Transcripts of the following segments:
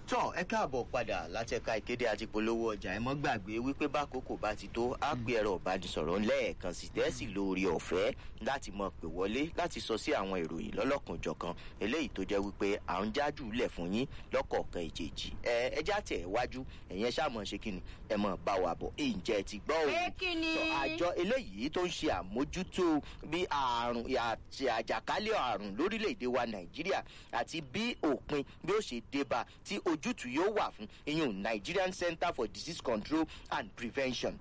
tọ́ ẹ káàbọ̀ padà láti ẹ̀ka ìkéde àti polówó ọjà ẹ mọ́ gbàgbé wípé bákòókò bá ti tó á pè ẹ̀rọ ìbánisọ̀rọ̀ lẹ́ẹ̀kan sí tẹ́sí lórí ọ̀fẹ́ láti mọ pè wọlé láti sọ sí àwọn ìròyìn lọ́lọ́kanjọ̀kan eléyìí tó jẹ́ wípé à ń jájú lẹ̀ fún yín lọ́kọ̀ọ̀kan ìjèjì ẹ ẹ já tẹ̀ wájú ẹ̀yẹn ṣàmọ̀ ṣe kíni ẹ mọ̀ bá wa bọ̀ ǹjẹ́ ti gbọ́ òun Pé kí ni? Tọ́, àjọ eléyìí tó ń ṣe àmójútó bí àrùn àti àjàkálẹ̀ àrùn lórílẹ̀‐èdè wa nàìjíríà àti bí òpin bí ó ṣe débà tí ojútùú yóò wà fún iyun nigerian center for disease control and prevention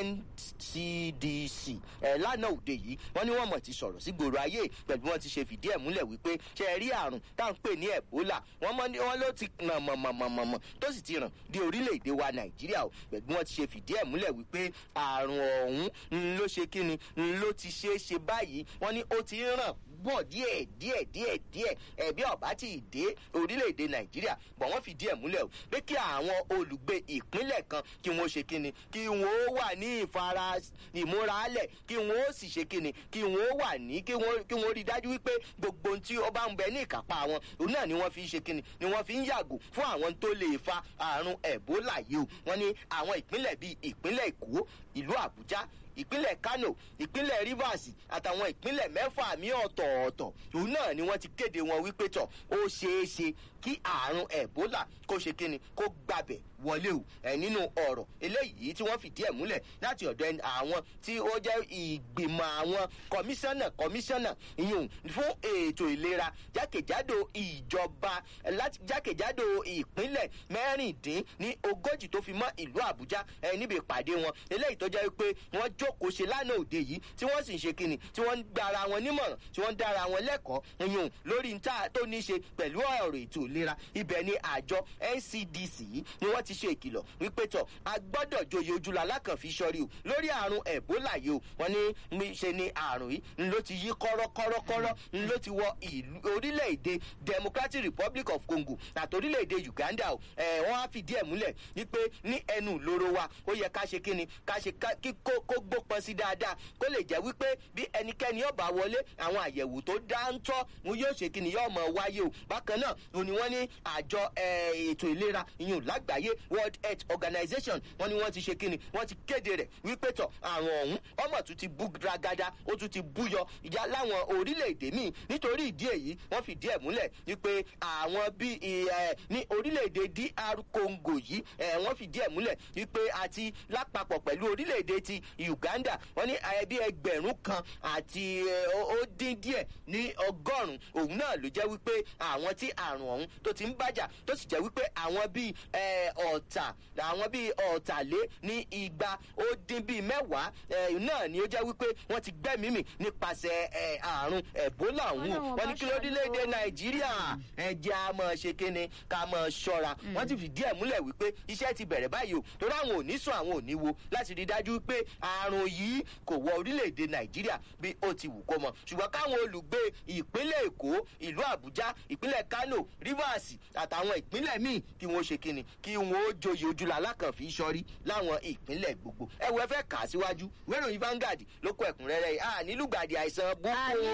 ncdc ẹ lánàá òde yìí wọn ní wọn mọ ti sọrọ sí gbòòrò ayé pẹlú wọn ti ṣe fìdí ẹ múlẹ wípé ṣe ẹ rí àrùn tá à ń pè ní ebola wọn mọ ní wọn ló ti ràn mọmọmọmọ tó sì ti ràn dé orílẹ̀-èdè wa nàìjíríà o pẹ̀lú wọn ti ṣe fìdí ẹ̀ múlẹ̀ wípé àrùn ọ̀hún ń ló ṣe kíni ń ló ti ṣe é ṣe báyìí wọn ní ó ti ń ràn bọ̀ díẹ̀ díẹ̀ díẹ̀ díẹ̀ ẹ̀bí ọ̀bá ti dé orílẹ̀-èdè nàìjíríà bọ̀ wọ́n fìdí ẹ̀ múlẹ̀ o pé kí àwọn olùgbé ìpínlẹ̀ kan kí wọ́n ṣe kíni kí wọ́n ó wà ní ìfara ìmúralẹ̀ kí wọ́n ó sì ṣe kíni kí wọ́n ó wà ní kí wọ́n kí wọ́n rí dájú wípé gbogbo ohun tí ó bá ń bẹ ní ìkápá wọn òun náà ni wọ́n fi ń ṣe kíni ni wọ́n fi ń yàgò fún àwọn tó lè fa àrùn ẹ̀bólà yìí o wọ́n ní àwọn ìpínlẹ̀ bíi ìpínlẹ̀ èkó ìlú àbújá ìpínlẹ̀ kano ìpínlẹ̀ rivers àtàwọn ìpínlẹ̀ mẹ́fà mí ọ̀tọ̀ọ̀tọ̀ òun náà ni wọ́n ti kéde wọn wípé tọ̀ ó ṣeé ṣe kí àrùn ebola kó ṣe kíni kó gbàbẹ̀ wọlé o ẹ nínú ọ̀rọ̀ eléyìí tí wọ́n fìdí ẹ̀ múlẹ̀ láti ọ̀dọ̀ ẹni- àwọn tí ó jẹ́ ìgbìmọ̀ àwọn kọmíṣánná kọmíṣánná ìyún fún ètò ìlera jákèjádò ìjọba láti jákèjádò ìpínlẹ̀ mẹ́rìndín ní ogójì tó fi mọ́ ìlú àbújá ẹ níbi ìpàdé wọn eléyìí tó jẹ́ pé wọ́n jókòó ṣe lánàá òde yìí tí wọ́n sì ń ṣe kíni tí wọ́n ń gbára wọn nímọ̀ràn tí wọ́n ń dára wọn lẹ́kọ̀ọ́ ìyún lórí níta tó ní í ṣe pẹ̀lú ọ̀rọ̀ ètò ìlera ibẹ̀ ni àjọ ncdc yìí ni wọ́n ti ṣe ìkìlọ̀ wípé tọ̀ a gbọ́dọ̀ joyè ojúlọ alákànfi sọ́rí o lórí àrùn ebola yìí o wọ́n ní mi ṣe ni àrùn yìí ń ló ti yí kọ́rọ́kọ́rọ́kọ́rọ́ ń ló ti wọ ìlú orílẹ̀-èdè democratic republic of congo àti orílẹ̀-èdè uganda o ẹ̀ wọ́n á fìdí ẹ̀ múlẹ̀ wípé ní ẹnu ìloro wa ó yẹ ká ṣe kíni ká ṣe ká- kí kó kó gbópọn sí dáadáa kó lè jẹ́ wípé bí ẹnikẹ́ni ọba wọlé àwọn àyẹ̀wò tó dáńtọ́ wọn yóò ṣe kíni yóò mọ̀ wáyé o bákan náà òní wọ́n ní àjọ eh, ètò ìlera ìyún lágbàáyé world health organization wọ́n ní wọ́n ti ṣe kíni wọ́n ti kéde rẹ̀ wípé tọ̀ àrùn ọ̀hún ọmọ tún ti bú ragada ó tún ti búyọ ìjà láwọn orílẹ̀-èdè míì nítorí ìdí èyí wọ́n fìdí ẹ̀ múlẹ̀ wípé àwọn bíi ẹ̀ ní orílẹ̀-èdè dr congo yìí ẹ̀ wọ́n fìdí ẹ̀ múlẹ̀ wípé àti lápapọ̀ pẹ̀lú orílẹ̀-èdè ti uganda wọ́n ní ẹbí ẹgbẹ̀rún kan àti ẹ̀, ó ó dín díẹ̀ ní ọgọ́rùn-ún òun náà ló jẹ́ wípé àwọn tí àrùn ọ̀hún tó ti ń bàjà tó sì jẹ́ wípé àwọn bíi ẹ̀, ọ̀tà àwọn bíi ọ̀tàlé ní igba ó dín bíi mẹ́wàá ẹ̀, náà ni ó jẹ́ wípé wọ́n ti gbẹ́mìí mì nípasẹ̀ ẹ̀, àrùn ẹ̀bólà ọ̀hún Ọlọ́run wọ́n ní bá kí ló dé léde ṣàánú. nàìjíríà ẹ̀jẹ̀ a mọ̀ ṣe kíni ká mọ̀ ṣọ́ra wọ́n ti fìdí ẹ̀ múlẹ̀ wípé iṣẹ́ ti bẹ̀rẹ̀ báyìí o torí àwọn ò ní sùn àwọn ò ní wo láti rí dájú pé àrùn yìí kò wọ orílẹ̀-èdè nàìjíríà bí ó ti wù kó mọ ṣùgbọ́n káwọn olùgbé ìpínlẹ̀ èkó ìlú àbújá ìpínlẹ̀ kano rivers àtàwọn ìpínlẹ̀ míì kí wọ́n ṣe kíni kí wọ́n ó joyè ojúlá alákànfí sọ́rí láwọn ìpínlẹ̀ gbogbo ẹ wo ẹ fẹ́ kà á síwájú wẹ́ròyìn vanguard ló kọ ẹ̀kúnrẹ́rẹ́ yìí à nílùgbàdì àìsàn búkú Àní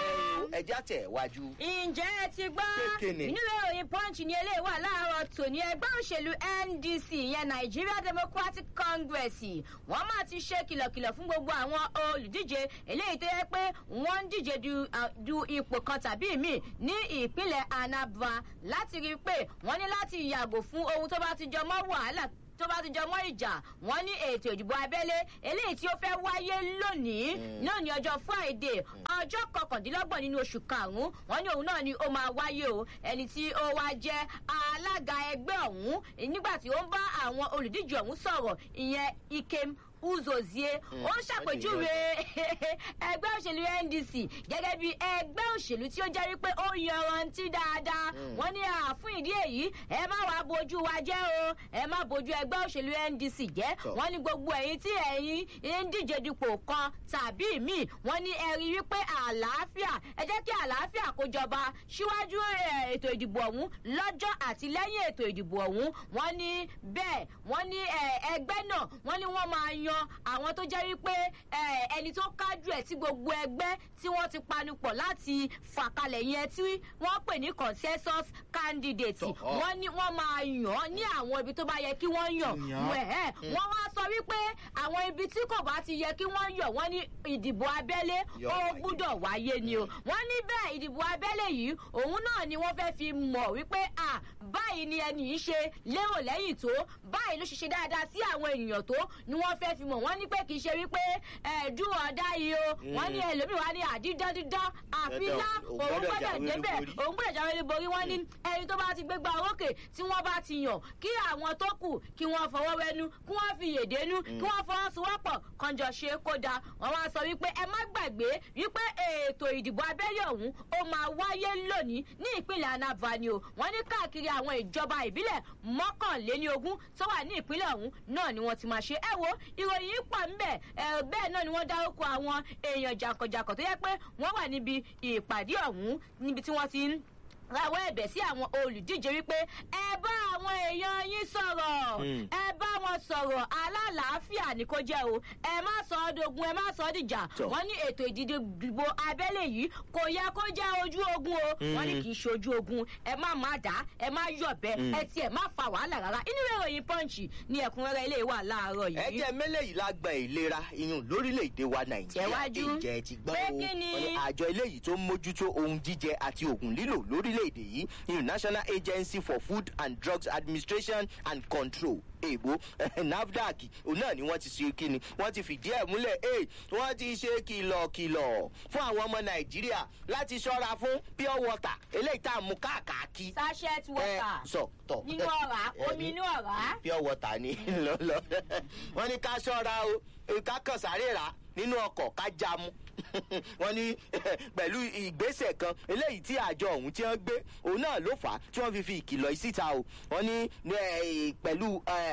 o. ẹja tẹ̀ wájú. ǹjẹ́ ẹ ti gbọ́ Kékeré. nínú ìròyìn punch ni eléyìí wà láàárọ̀ tòní ẹgbẹ́ òṣèlú ndc ìyẹn nigeria democratic congress wọ́n máa ti ṣe kìlọ̀kìlọ̀ fún gbogbo àwọn olùdíje eléyìí tó yẹ pé wọ́n ń díje du, ah, du ipò kan tàbí míì ní ìpínlẹ̀ anambra láti rí i pé wọ́n ní láti yàgò fún ohun tó bá ti jọ mọ́ wàhálà tó bá ti jọ mọ́ ìjà wọ́n ní ètò ìdìbò abẹ́lé eléyìí tí ó fẹ́ wáyé lónìí náà ní ọjọ́ friday ọjọ́ kọkàndínlọ́gbọ̀n nínú oṣù karùn-ún wọ́n ní òun náà ni ó máa wáyé o ẹni tí ó wá jẹ́ alága ẹgbẹ́ ọ̀hún nígbà tí ó ń bá àwọn olùdíje ọ̀hún sọ̀rọ̀ ìyẹn ikem uzozie ó ń ṣàpèjúwe ẹgbẹ́ òṣèlú ndc gẹ́gẹ́ bí ẹgbẹ́ òṣèlú tí ó jẹ́ wípé ó yanrantí dáadáa wọ́n ní àfún ìdí èyí ẹ má wàá bojú wa jẹ́ o ẹ má bojú ẹgbẹ́ òṣèlú ndc jẹ́ Tọ́. wọ́n ní gbogbo ẹ̀yin tí ẹ̀yin ń díje dupò kan tàbí míì wọ́n ní ẹ rí wípé àlàáfíà ẹ jẹ́ kí àlàáfíà kó jọba síwájú eh, ètò ìdìbò ọ̀hún lọ́jọ́ àti lẹ́yìn ètò ìdìbò ọ̀hún wọ́n ní bẹ́ẹ̀ wọ́n ní eh, ẹgbẹ́ náà wọ́n ní wọ́n máa yan àwọn tó jẹ́ wípé eh, ẹni tó kájú ẹ̀ tí gbogbo ẹgbẹ́ tí wọ́n ti panupọ̀ láti fàkalẹ̀ yẹn tí wọ́n pè ní consensus candidate Tọ̀. wọ́n ní wọ́n máa yàn án ní àwọn ibi tó bá yẹ kí wọ́n yàn Yàn. wẹ̀ wọ́n wá sọ wípé àwọn ibi tí kò bá ti yẹ kí wọ́n yàn wọ́n ní ìdìbò abẹ́lé Yọ ó wáyé. gbúdọ̀ wáyé ni o wọ́n ní bẹ́ẹ̀ ìdìbò abẹ́lé yìí òun náà ni wọ́n fẹ́ fi mọ̀ wípé à báyìí ni ẹnì yìí ṣe lérò lẹ́yìn tó báyìí ló ṣe ṣe dáadáa sí àwọn ènìyàn tó ni wọ́n fẹ́ fi mọ̀ wọ́n ní pé kì í ṣe wípé ẹ̀ẹ́dùn ọ̀dá yìí o wọ́n ní ẹlòmíì wá ní àdídán dídán àfilá Dandan, òun òun gbọ́dọ̀ gbọ́dọ̀ jáwé débẹ̀ olúborí. òun gbọ́dọ̀ jáwé olúborí wọ́n ní ẹni tó bá ti gbégbá orókè tí wọ́n bá ti yàn kí àwọn tó kù kí wọ́n fọwọ́ wẹnu kí wọ́n fi yèdénú kí wọ́n fọwọ́sowọ́pọ̀ kànjọ ṣe é kó da wọ́n wá sọ wípé ẹ má gbàgbé wípé ètò ìdìbò abẹ́lé ọ̀hún ó máa wáyé lónìí ní ìpínlẹ̀ anambra ni o wọ́n ní káàkiri àwọn ìjọba ìbílẹ̀ mọ́kànléníogún tó wà ní ìpínlẹ̀ ọ̀hún náà ni wọ́n ti máa ṣe ẹ wo ìròyìn yìí pọ̀ ńbẹ̀ ẹ bẹ́ẹ̀ náà ni wọ́n dárúkọ àwọn èèyàn jàǹkànjàǹkàn tó yẹ pé wọ́n wà níbi ìpàdé ọ̀hún níbi tí wọ́n ti ń rawọ́ ẹ̀bẹ̀ sí àwọn olùdíje wípé ẹ bá àwọn èèyàn yín sọ̀rọ̀ Mm. ẹ bá wọn sọ̀rọ̀ alálàáfíà ní kó jẹ́ o ẹ má sọ ọ́ dogun ẹ má sọ ọ́ dìjà Tọ́. wọ́n ní ètò ìdìbò abẹ́lé yìí kò yẹ kó jẹ́ ojú ogun o wọ́n ní kì í ṣe ojú ogun ẹ má má dá ẹ má yọ̀bẹ ẹ tiẹ̀ má fa wàhálà rárá inú ìwé ìròyìn pọ́ǹchì ni ẹ̀kúnrẹ́rẹ́ ilé wà láàárọ̀ ẹ yìí. jẹ́ mẹ́lẹ̀ yìí lágbọ̀n ìlera iyùn lórílẹ̀‐èdè wa nàìjíríà Tẹ̀wájú. ìjẹ́ ti gbọ́ Pé o kí ni? Wọ́n ní àjọ eléyìí tó ń mójútó ohun jíjẹ àti oògùn lílò lórílẹ̀‐èdè yìí iyùn national agency for food and drugs administration and control èèbó nafdac òun náà ni wọ́n ti ṣe kíni wọ́n ti fìdí ẹ̀ múlẹ̀ ee wọ́n ti ṣe kìlọ̀kìlọ̀ fún àwọn ọmọ nàìjíríà láti ṣọ́ra fún pure water eléyìí tá a mú káàkiri sachet ẹ water sọ tọ nínú ọ̀rá omi inú ọ̀rá. pure water ni lọ́lọ́ wọ́n ní ká ṣọ́ra o ká kàn sáré rà nínú ọkọ̀ ká já mu wọ́n ní pẹ̀lú ìgbésẹ̀ kan eléyìí tí àjọ ọ̀hún tí wọ́n gbé òun náà ló fà á tí wọ́n fi fi ìkìlọ̀ yìí síta o wọ́n ní eh, pẹ̀lú eh,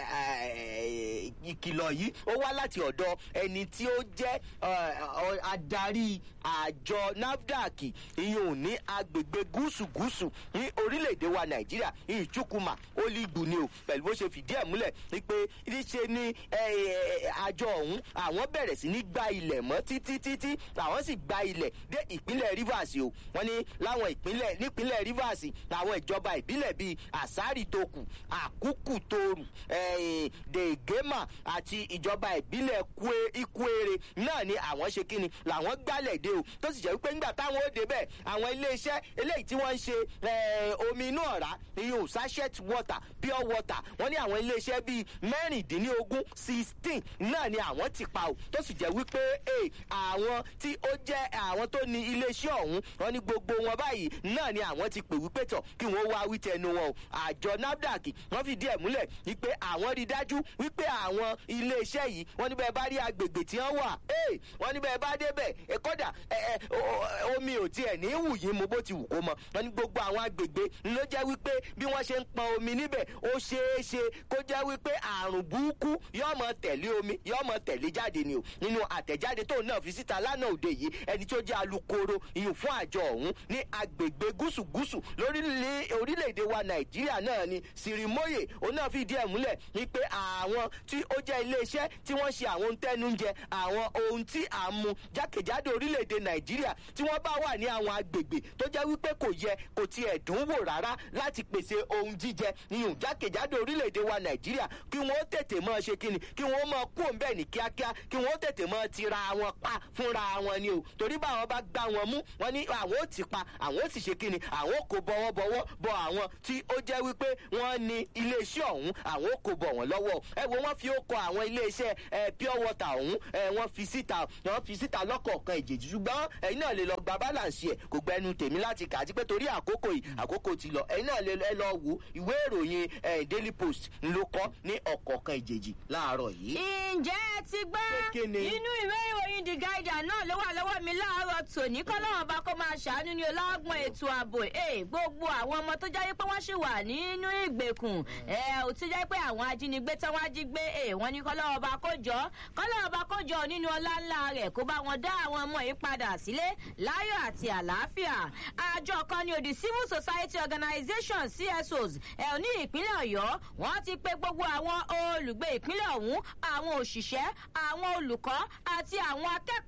eh, ìkìlọ̀ yìí ó wá láti ọ̀dọ̀ ẹni tí ó jẹ́ eh, ọ- adarí àjọ nafdac ìyún ní agbègbè gúúsù gúúsù ní orílẹ̀-èdè wa nàìjíríà ìyún chukwuma olígbù ni o pẹ̀lú bó ṣe fìdí ẹ̀ múlẹ̀ wípé níṣe ni eh, eh, àjọ ọ̀hún àwọn bẹ̀rẹ̀ sí ní gba ilẹ̀ mọ́ títí títí àwọn sì gba ilẹ̀ dé ìpínlẹ̀ rivers o wọ́n ní láwọn ìpínlẹ̀ nípínlẹ̀ rivers àwọn ìjọba ìbílẹ̀ bíi àsárì tókù àkúkù tóorù eh, dègémà àti ìjọba ìbílẹ̀ Kwe- ikwere náà ni àwọn ṣe kíni làwọn gbálẹ̀ dé o tó sì jẹ́ wípé ńgbà táwọn ó débẹ̀ àwọn iléeṣẹ́ eléyìí tí wọ́n ń ṣe eh, omi inú ọ̀rá iyùn sachet water pure water wọ́n ní àwọn iléeṣẹ́ bíi mẹ́rìndínlógún sixteen náà ni àwọn ti pa o tó sì jẹ́ wípé eh, àwọn tí ó jẹ́ àwọn tó ní iléeṣẹ́ ọ̀hún wọ́n ní gbogbo wọn báyìí náà ni àwọn ti pè wípé tọ̀ kí wọ́n wá wí tẹnu wọn o àjọ nafdac wọ́n fìdí ẹ̀ múlẹ̀ wípé àwọn rí dájú wípé àwọn iléeṣẹ́ yìí wọ́n ní bẹ́ẹ̀ bá rí agbègbè tí wọ́n wà ee wọ́n ní bẹ́ẹ̀ bá débẹ̀ ẹ kọ́dà ẹ ẹ o- o- omi ò tiẹ̀ ní wù yín mo bó ti wù kó mọ wọ́n ní gbogbo àwọn agbègbè ló jẹ́ wípé bí wọ́n ṣe ń pọn omi níbẹ̀ ó ṣeé ṣe kó jẹ́ wípé àrùn burúkú yóò mọ tẹ̀lé omi yóò mọ tẹ̀lé jáde ni o nínú àtẹ̀jáde tóun náà fi síta lánàá òde yìí ẹni tó jẹ́ alukoro ìyún fún àjọ ọ̀hún ní agbègbè gúúsù-gúúsù lórílẹ̀ orílẹ̀-èdè wa nàìjíríà náà ni sirimoye òun náà fìdí ẹ̀ múlẹ̀ wípé àwọn tí ó jẹ́ iléeṣẹ́ tí wọ́n ṣe àwọn ohun tẹ́nu ń jẹ àwọn ohun tí à ń mu jákèjádò orílẹ̀-èdè nàìjíríà tí wọ́n bá wà ní àwọn agbègbè tó jẹ́ wípé kò yẹ kò tiẹ̀ dùn wò rárá láti pèsè ohun jíjẹ ìyún jákèjádò orílẹ̀-èdè wa nàìjíríà kí wọ́n tètè máa ṣe kíni kí wọ́n máa kú òun bẹ́ẹ̀ ní kíákíá kí wọ́n tètè máa tira wọn pa fúnra wọn ni o torí báwọn bá gbá wọn mú wọn ní àwọn ò ti pa àwọn ò sì ṣe kíni àwọn ò kò bọwọ́bọwọ́ bọ àwọn tí ó jẹ́ wípé wọ́n ní iléeṣẹ́ ọ̀hún àwọn ò kò bọ̀ wọ́n lọ́wọ́ ẹ wo wọ́n fi ó kọ àwọn iléeṣẹ́ ẹ pure water ọ̀hún ẹ wọ́n fi síta wọ́n fi síta lọ́kọ̀ọ̀kan ìjèjì ṣùgbọ́n ẹ̀yin náà lè lọ gba balance ẹ̀ kò gbẹnu tèmi láti kà á ti pé torí àkókò yìí àkókò ti lọ ẹ̀yin náà lè ẹ lọ wo ìwé ìròyìn ẹ daily post ló kọ́ ní ọ̀kọ̀ọ̀kan ìjèjì láàárọ̀ yìí. ǹjẹ́ ẹ ti gbọ́ Pé kí ni? inú ìwé ìròyìn the guardian náà ló wà lọ́wọ́ mi láàárọ̀ tòní kọ́lọ́wọ́n bá kó máa ṣàánú ní ọlọ́gbọ̀n ètò ààbò ẹ̀ gbogbo àwọn ọmọ tó jẹ́ pé wọ́n ṣì wà nínú ìgbèkùn ẹ̀ ò ti jẹ́ pé àwọn ajínigbé tí wọ́n á jí gbé ẹ̀ wọ́n ní kọ́lọ́wọ́n bá kó jọ kọ́lọ́wọ́n bá kó jọ nínú ọlá ńlá rẹ̀ kó bá wọn dá àwọn ọmọ yìí padà sílé láyọ̀ àti àlàáfíà àjọ kan ní odi civil society organisation csos ẹ̀ ò ní ìpínlẹ̀ ọ̀yọ́ wọ́n ti pe gbogbo àwọn olùgbé ìpínlẹ̀ ọ̀hún àwọn òṣìṣẹ́ àwọn olùkọ́ àti àwọn akẹ́kọ̀ọ́ àti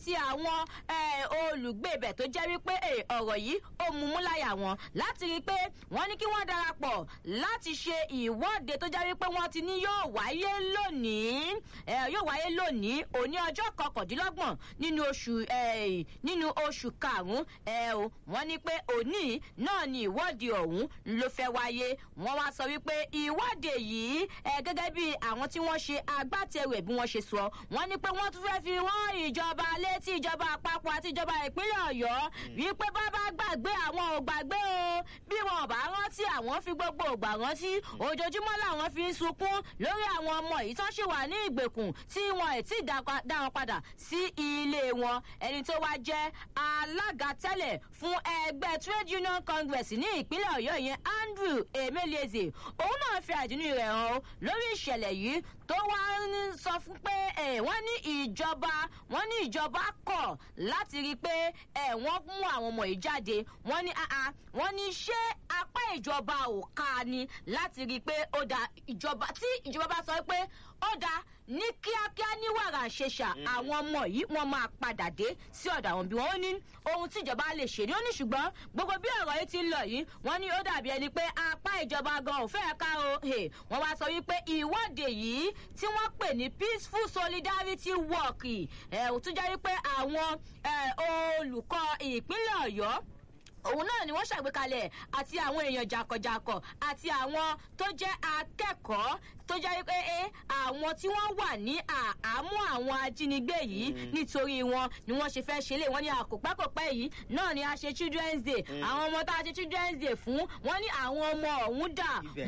àti àwọn olùgbé ibẹ̀ tó jẹ́ wípé ọ̀rọ̀ yìí ó mú mú láyà wọn láti rí i pé wọ́n ní kí wọ́n darapọ̀ láti ṣe ìwọ́de tó jẹ́ wípé wọ́n ti ní yóò wáyé lónìí yóò wáyé lónìí òní ọjọ́ kọkàndínlọ́gbọ̀n nínú oṣù nínú oṣù karùn-ún wọ́n ní pé òní náà ni ìwọ́de ọ̀hún ló fẹ́ wáyé wọ́n wá sọ wípé ìwọ́de yìí gẹ́gẹ́ bí àwọn tí wọ́n ṣe agbátẹrù ẹ̀ bí wọ́n ṣe sọ wọ́n ní pé wọ́n tún fẹ́ fi wọ́n ìjọba létí ìjọba àpapọ̀ àti ìjọba ìpínlẹ̀ ọ̀yọ́ wípé bábá gbàgbé àwọn ò gbàgbé o bí wọn ò bá rántí àwọn fi gbogbo ògbà rántí ojoojúmọ́ làwọn fi ń sunkún lórí àwọn ọmọ yìí tó ṣì wà ní ìgbèkùn tí wọn ẹ̀ tí dá wọn padà sí ilé wọn ẹni tó wá jẹ́ alága tẹ́lẹ̀ fún ẹgbẹ́ trade union congress ní ìpínlẹ̀ ọ̀yọ́ yẹn andrew emeleze òun náà fi àdínú rẹ̀ hàn lórí ìṣẹ̀lẹ̀ yìí tó wá ń sọ fún pé wọ́n ní ìjọba wọ́n ní ìjọba kọ̀ láti rí i pé wọ́n mú àwọn ọmọ yìí jáde wọ́n ní wọ́n ní ṣé apá ìjọba ò ká ni láti rí i pé ó da ìjọba tí ìjọba bá sọ pé ó da ní kíákíá ní wàrà ṣẹṣà àwọn ọmọ yìí wọn máa padà dé sí ọ̀dọ̀ àwọn bí wọ́n ní ohun tíjọba lè ṣe ní ó ní ṣùgbọ́n gbogbo bí ọ̀rọ̀ yìí ti ń lọ yìí wọ́n ní ó dàbí ẹni pé apá ìjọba gan ò fẹ́ ká o wọ́n wá sọ wípé ìwọ́de yìí tí wọ́n pè ní peaceful solidarity walk ẹ̀ ò tún jẹ́ wípé àwọn olùkọ́ ìpínlẹ̀ ọ̀yọ́ òun náà ni wọ́n ṣàgbékalẹ̀ àti àwọn èèyàn jàkọ̀jàkọ̀ àti àwọn tó jẹ́ akẹ́kọ̀ọ́ tó jẹ́ pé àwọn tí wọ́n wà ní àhámọ́ àwọn ajínigbé yìí nítorí wọn ni wọ́n ṣe fẹ́ ṣe lé wọ́n ní àkópẹ́kọ̀pẹ́ yìí náà ni a ṣe children's day àwọn ọmọ tá a ṣe children's day fún wọ́n ní àwọn ọmọ ọ̀hún dà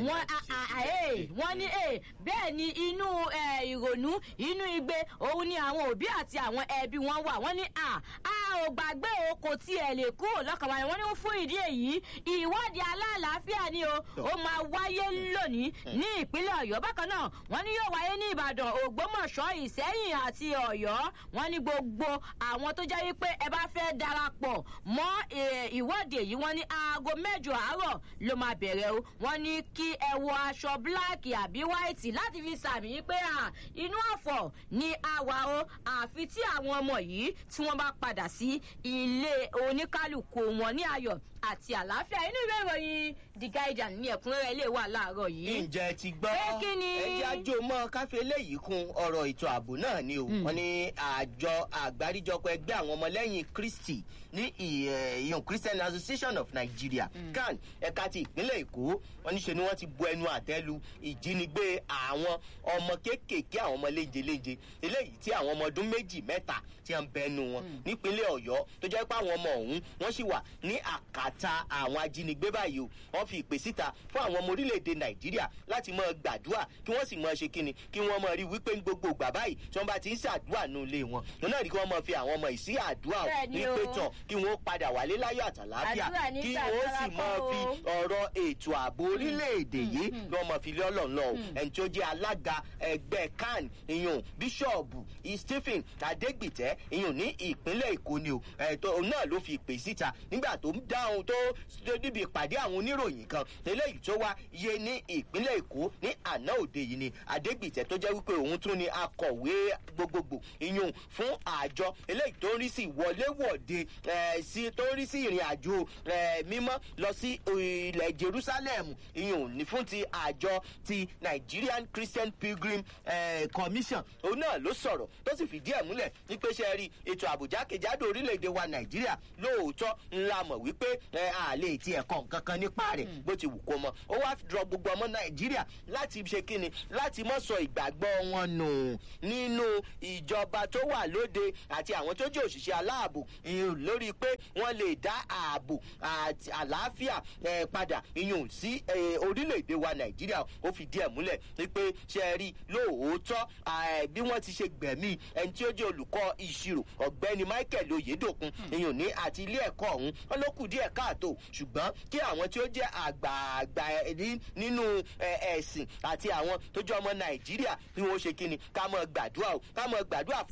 wọ́n ní bẹ́ẹ̀ ni inú ìrònú inú igbe òun ni àwọn òbí àti àwọn ẹbí wọn wà wọ́n ní a ò gbàgbé o kò tiẹ̀ lè kúrò lọ́kàn wa wọ́n ní fún ìdí èyí ìwọ́de alálàáfíà ni o ó máa wáyé lónìí ní ìpínlẹ̀ ọ̀yọ́ bákan náà wọ́n ní yóò wáyé ní ìbàdàn ògbómọ̀ṣọ́ ìsẹ́yìn àti ọ̀yọ́ wọ́n ní gbogbo àwọn tó jẹ́ wípé ẹ bá fẹ́ darapọ̀ mọ́ ìwọ́de yìí wọ́n ní aago mẹ́jọ àárọ̀ ló máa bẹ̀rẹ̀ o wọ́n ní kí ẹ wọ aṣọ bíláàkì àbí wáìtì láti fi sàmì wípé inú ọ̀fọ̀ ni a wà o àfi tí àwọn ọmọ yìí tí wọ́n bá padà sí ilé oníkálukú wọn ní ayọ̀ àti àlàáfíà inú ìwé ìròyìn the guardian ní ẹ̀kúnrẹ́rẹ́ ilé wà láàárọ̀ yìí. ǹjẹ́ ti gbọ́ Pé kí ni? ẹjẹ́ àjò mọ́ káfí eléyìí kún ọ̀rọ̀ ètò ààbò náà ni o wọ́n ní àjọ àgbáríjọpọ̀ ẹgbẹ́ àwọn ọmọlẹ́yìn kristi ní ìyọ̀n christian association of nigeria can ẹ̀ka ti ìpínlẹ̀ èkó wọ́n ní ṣe ni wọ́n ti bu ẹnu àtẹ́lu ìjínigbé àwọn ọmọ kéékèèké àwọn ọmọ léjeléje eléyìí tí àwọn ọmọ ọdún méjì mẹ́ta tí wọ́n bẹnu wọn nípínlẹ̀ ọ̀yọ́ tó jẹ́ pé àwọn ọmọ ọ̀hún wọ́n sì wà ní àkàtà àwọn ajínigbé báyìí o wọ́n fi ìpè síta fún àwọn ọmọ orílẹ̀-èdè nàìjíríà láti mọ gbàdúrà kí wọ́n sì mọ ṣe kíni kí wọ́n mọ rí wípé ní gbogbo ìgbà báyìí tí wọ́n bá ti ń ṣàdúrà nù ilé wọn wọn náà rí kí wọ́n mọ fi àwọn ọmọ ìsí àdúrà o Bẹ́ẹ̀ni ní o. pé tán kí wọ́n padà wálé láyọ̀ àtàláfíà Àdúrà ní kí gbàdúrà wọ́n sì mọ kọ́ o. fi ọ̀rọ̀ ètò ààbò orílẹ̀-èdè yìí kí wọ́n mọ fi lé ọlọ́run lọ o ẹni tí ó jẹ́ alága ẹgbẹ́ can ìyún bíṣọ̀bù stephen adégbìtẹ́ ìyún ní ìpínlẹ̀ èkó ni o ẹ̀tọ́ òun náà ló fi ìpè síta nígbà tó ń dáhùn tó tó níbi ìpàdé àwọn oníròyìn kan eléyìí tó wá yé ní ìpínlẹ̀ èkó ní àná òde yìí ni adégbìtẹ́ tó jẹ́ wípé òun tún ni akọ̀wé gbogbogbò ìyún fún àjọ eléyìí tó ń rí sí ìwọléwọ̀de eh, sí tó ń rí sí ìrìn àjò eh, mímọ́ lọ sí ilẹ̀ jerusalem ìyún ní fún ti àjọ ti nigerian christian pilgrim eh, commission òun náà ló sọ̀rọ̀ tó sì fìdí ẹ̀ múlẹ̀ wípé ṣe rí ètò àbújá kejìádò orílẹ̀-èdè wa nàìjíríà lóòótọ́ ńlá mọ̀ wípé eh, a lè ti ẹ̀kọ́ nǹkan kan nípa rẹ̀ bó ti wù kó mọ ó wá dọ̀ gbogbo ọmọ nàìjíríà láti ṣe kíni láti mọ̀ sọ ìgbàgbọ́ wọn nù nínú ìjọba tó wà lóde àti àwọn tó jẹ́ òṣìṣẹ́ aláàbò ìyún lórí pé wọ́n lè dá ààbò àti àlàáfíà eh, padà ìyún sí eh, orílẹ̀-èdè wa nàìjíríà ó fìdí ẹ̀ múlẹ̀ wípé ṣe é rí lóòótọ́ eh, bí wọ́n ti ṣe gbẹ̀mí ẹni tí ó jẹ́ olùkọ́ ìṣirò ọ̀gbẹ́ni michael oyedokun ìyún ní àti ilé ẹ̀kọ́ ọ̀hún wọn ló kù díẹ̀ káàtó ṣùgbọ́n kí àwọn tí ó jẹ́ àgbààgbà ní- nínú eh, ẹ̀sìn àti àwọn tó jẹ́ ọmọ nàìjíríà tí wọ́n ṣe kíni ká mọ̀ gbàdúrà o ká mọ̀ gbàdúrà